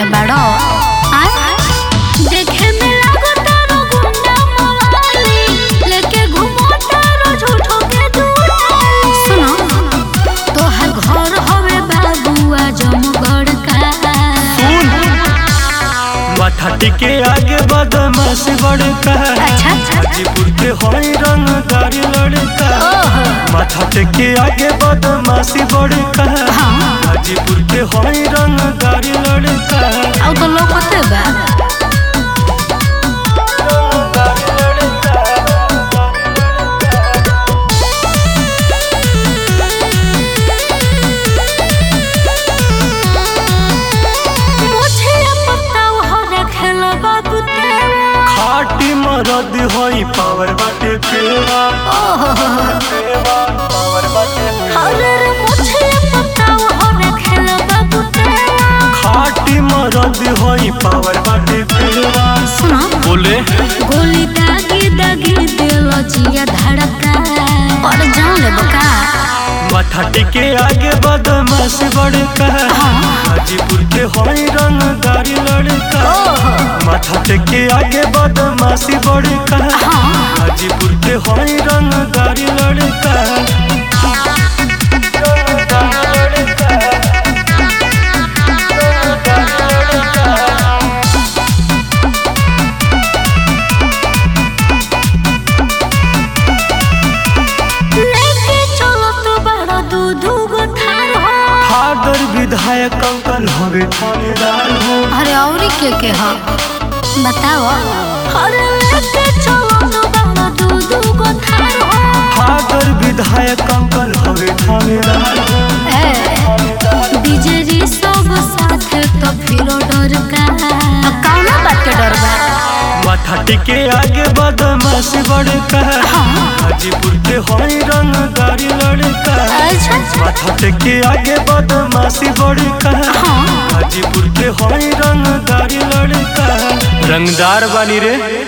बाड़ो देखे में लागो तारो गुंडा मवाली लेके घूमो तारो झूठो के दुआली सुनो तोहर घर हवे बाबुआ जमगढ़ का सुन माथा टिके आगे बदमाश बड़का अच्छा अच्छा हाजीपुर के होई रंगदारी लड़का ओहो माथा टिके आगे बदमाशी बड़का हाजीपुर के होई रंगदारी लड़का अब तो लोग होते बा रंगदारी लड़का मुझे पता हो रखला बाबू तेरा खाटी मरद होई पावर बाटे पेवा पेवा पावर बाटे पेवा। अरे रे मुझे पता हो रखला बाबू तेरा खाटी मरद होई पावर बाटे पेवा सुनो बोले गोली दागी दागी दिल जिया धड़का और जान ले बका माथा टिके आगे बदमाश बड़का हाजीपुर के होई रंगदारी लड़का माथा टिके आगे बदमाशी बड़का हाजीपुर के होई रंगदारी लड़का रंगदारी लड़का। रंगदारी लड़का। लेके चलो तो बड़ा दूध गो थार हो फादर विधायक अंकल हवे थानेदार हो अरे औरी के के हो बताओ अरे लेके चलो तो बड़ा दूध गो थार हो फादर विधायक अंकल हवे थानेदार हो ए डीजे सब साथ तो फिर डर का कौना बात के डर बा माथा टिके आगे बदमाश बड़का हाजीपुर के होई रंगदारी लड़का अच्छा माथा टिके आगे बदमाशी बड़का हाजीपुर के होई रंगदारी लड़का रंगदार बानी रे